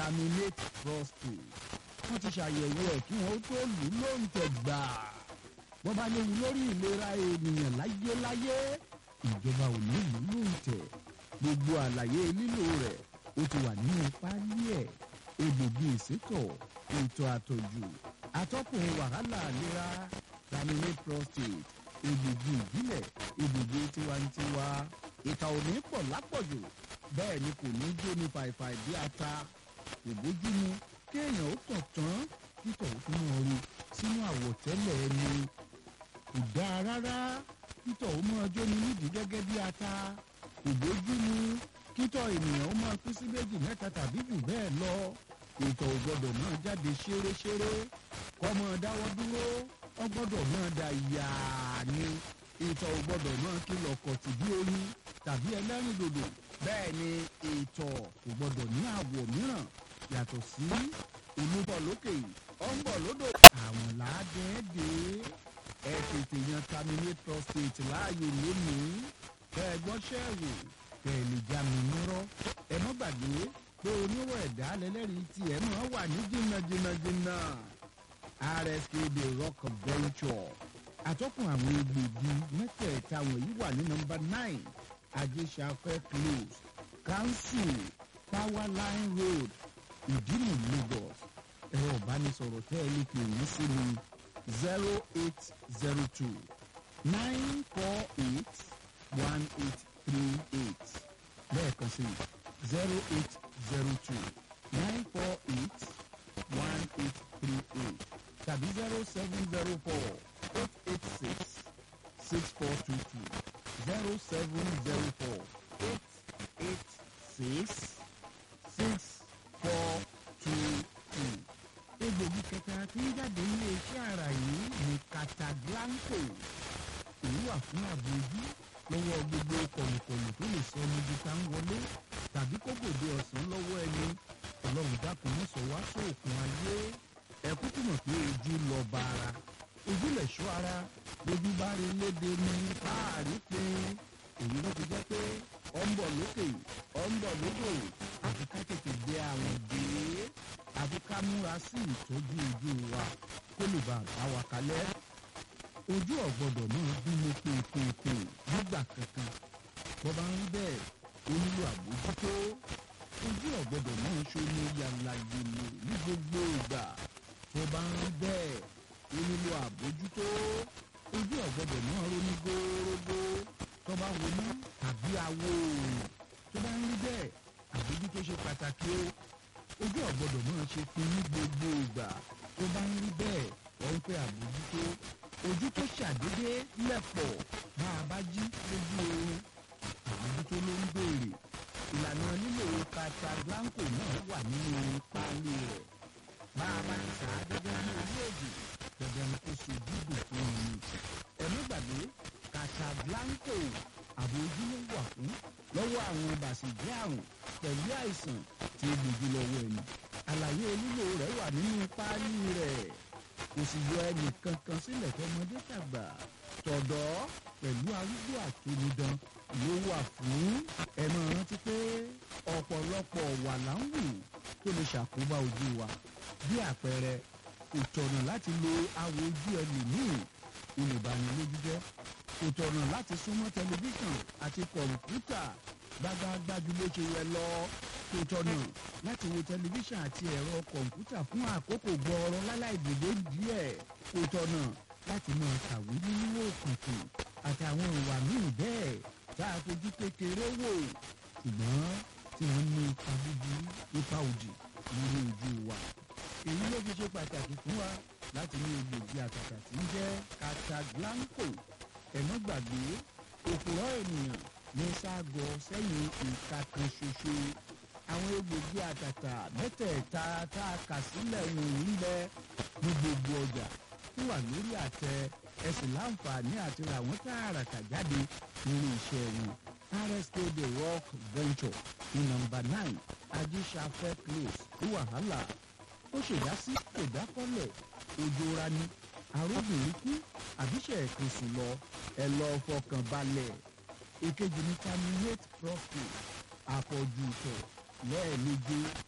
terminate prostate wọ́n ti ṣàyẹ̀wò ẹ̀ kí wọ́n tó lù ú lóǹtẹ̀ gbà wọ́n bá léwu lórí ìlera ènìyàn láyéláyé ìjọba ò ní lù ú lóǹtẹ̀ gbogbo àlàyé lílò rẹ̀ ó ti wà nínú páálí ẹ̀ egbògi ìsétọ̀ ètò àtọ̀jù atọ́kùn wàhálà ìlera terminate prostate egbògi ìbílẹ̀ egbògi tiwantiwa ìta ò ní pọ̀ lápọ̀jù bẹ́ẹ̀ ni kò ní jó ní fàìfàì bí ata kò bójúmu kéèyàn ó tàn tán títọ̀ ó tún mọ́ ru sínú àwọ̀tẹ́lẹ̀ ẹni kò dáa rárá títọ̀ ó mọ́ ọjọ́ ní nídìí gẹ́gẹ́ bí ata kò bójúmu kítọ̀ ènìyàn ó máa pín sí méjì mẹ́ta tàbí jù bẹ́ẹ̀ lọ ìtọ̀ ò gbọ́dọ̀ máa jáde ṣéréṣéré kọ́ máa dáwọ́ dúró ó gbọ́dọ̀ máa da yàá ni ìtọ̀ ò gbọ́dọ̀ máa kìlọ̀ kọ̀tì bí oyin tàbí ẹlẹ́rìndòdò bẹ́ẹ̀ ni ìtọ̀ kò gbọ́dọ̀ ní àwọ̀ mìíràn yàtọ̀ sí olúbọ̀ lókè ó ń bọ̀ lódò. àwọn làádẹ́ẹ́dẹ́ ẹ tètè yan terminate prostate láàyò lónìí kẹ́ ẹ gbọ́ ṣẹ́ẹ̀wò kẹ́ ẹ lè já mi nírọ́ ẹ mọ́ gbàgbé pé oníwọ̀ ẹ̀dá lẹ́lẹ́rìí tiẹ̀ máa wà ní jìnnàjìnnàjìnnà rsk the rock venture àtọ́kùn àwọn egbògi mẹ́tẹ̀ẹ̀ta wọ̀nyí wà ní nọmba nine ajésafẹ́ close council power line road ìdímù lagos ẹ̀rọ ìbánisọ̀rọ̀ tẹ́ ẹ lè pè yín sí ni zero eight zero two nine four eight one eight three eight lẹ́ẹ̀kan sí zero eight zero two nine four eight one eight three eight tàbí zero seven zero four eight eight six six four two two zero seven zero four eight eight six six four two two. egbògi kẹta tí ń jáde nílé iṣẹ́ ara yìí ní cataglanco èyí wà fún ààbò ojú lọ́wọ́ gbogbo kọ̀lùkọ̀lù tó lè sọ ọmọdé tá ń wọlé tàbí kókòdé ọ̀sán lọ́wọ́ ẹni ọlọ́run dákun mọ́ sọ wá sóòkun ayé ẹ̀kú túmọ̀ pé ojú lọ bá ara ojú lẹ̀ ṣọ́ ara lójú bá rí léde ní fáàrí pé èyí ló ti jẹ́ pé ọ ń bọ̀ lókè ọ ń bọ̀ lódò àfi ká tètè gbé àwọn dé àfi ká múra sí ìtọ́jú ojú wa kó lè bá a bá wa kalẹ̀ ojú ọ̀gbọ́dọ̀ náà bímọ pèpèpè nígbà kankan tó bá ń rí bẹ́ẹ̀ ó nílò àbójútó ojú ọ̀gbọ́dọ̀ náà ṣomi yàrá yèlò ní gbogbo ìgbà tó bá ń rí bẹ́ẹ̀ ó nílò àbójútó ojú ọ̀gbọ́dọ̀ náà ronú górógó tó bá wọnú tàbí awo òòrùn tó bá ń rí bẹ́ẹ̀ àbójútó ṣe pàtàkì o ojú ọ̀gbọ́dọ̀ náà ṣe pin ní gbogbo ìgbà tó bá ń rí bẹ́ẹ̀ wọ́n ń pẹ́ àbójútó ojú tó ṣàdédé lẹ̀pọ̀ bá a bá jí lójú oorun àbójútó ló ń béèrè ìlànà lílo cataglanco náà wà nínú páálí rẹ̀ bá a bá ti sà á gẹ́gẹ́ bí orílẹ̀-èdè dandan ni kó ṣe dídùn fún mi ẹ̀mí gbàgbé cataglanco àbò ojú ló wà fún lọ́wọ́ àwọn bàṣẹ̀jẹ́ àrùn pẹ̀lú àìsàn tí ó gbòjú lọ́wọ́ ẹni àlàyé lílo rẹ̀ wà nínú páálí rẹ̀ kò sì yọ ẹnì kankan sílẹ̀ tọmọdé tàgbà tọ̀dọ́ pẹ̀lú arúgbó àtonidan ló wà fún ẹ máa rántí pé ọ̀pọ̀lọpọ̀ wà láǹwù tó lè ṣàkóbá ojú wa bí àpẹẹrẹ kò tọ̀nà láti lo awò ojú ẹlòmíì olùbanilójú jẹ́ kò tọ̀nà láti súnmọ́ tẹlifíṣàn àti kọ̀ǹpútà gbágbágbájú ló ṣe yẹ lọ kò tọ̀nà láti wo tẹlifíṣàn àti ẹ̀rọ kọ̀ǹpútà fún àkókò gbọ́ọ̀rọ̀ láláì dìde díẹ̀ kò tọ̀nà láti máa kàwé nínú òkùnkùn àtàwọn ìwà míì bẹ́ẹ̀ tá a fojú kékeré wò ṣùgbọ́n tí wọ́n ní ipa búburú ipa òdì lórí ojú wa èyí ló fi ṣe pàtàkì fún wa láti ní egbògi àtàtà tí ń jẹ́ cataglanco ẹ̀mọ́ gbàgbé òpùrọ̀ ènìyàn ní ságọ sẹ́yìn ìka kan ṣoṣo àwọn egbògi àtàtà mẹ́tẹ̀ẹ̀ta tá a kà sílẹ̀ wọ̀nyí ń bẹ ní gbogbo ọjà tó wà lórí àtẹ ẹsìn láǹfààní àti ra wọ́n tààràtà jáde nínú iṣẹ́ wọn rsk the rock venture ní nọ́mbà nine ajíṣafẹ́ close ní wàhálà ó ṣèdásí ìdákọ́lẹ̀ òjòra ni arúgbìn kú àbíṣe ẹ̀kan sùn lọ ẹ lọ fọkàn balẹ̀ èkejì ní terminate prostate àpọ̀jù ìtọ̀ lẹ́ẹ̀méje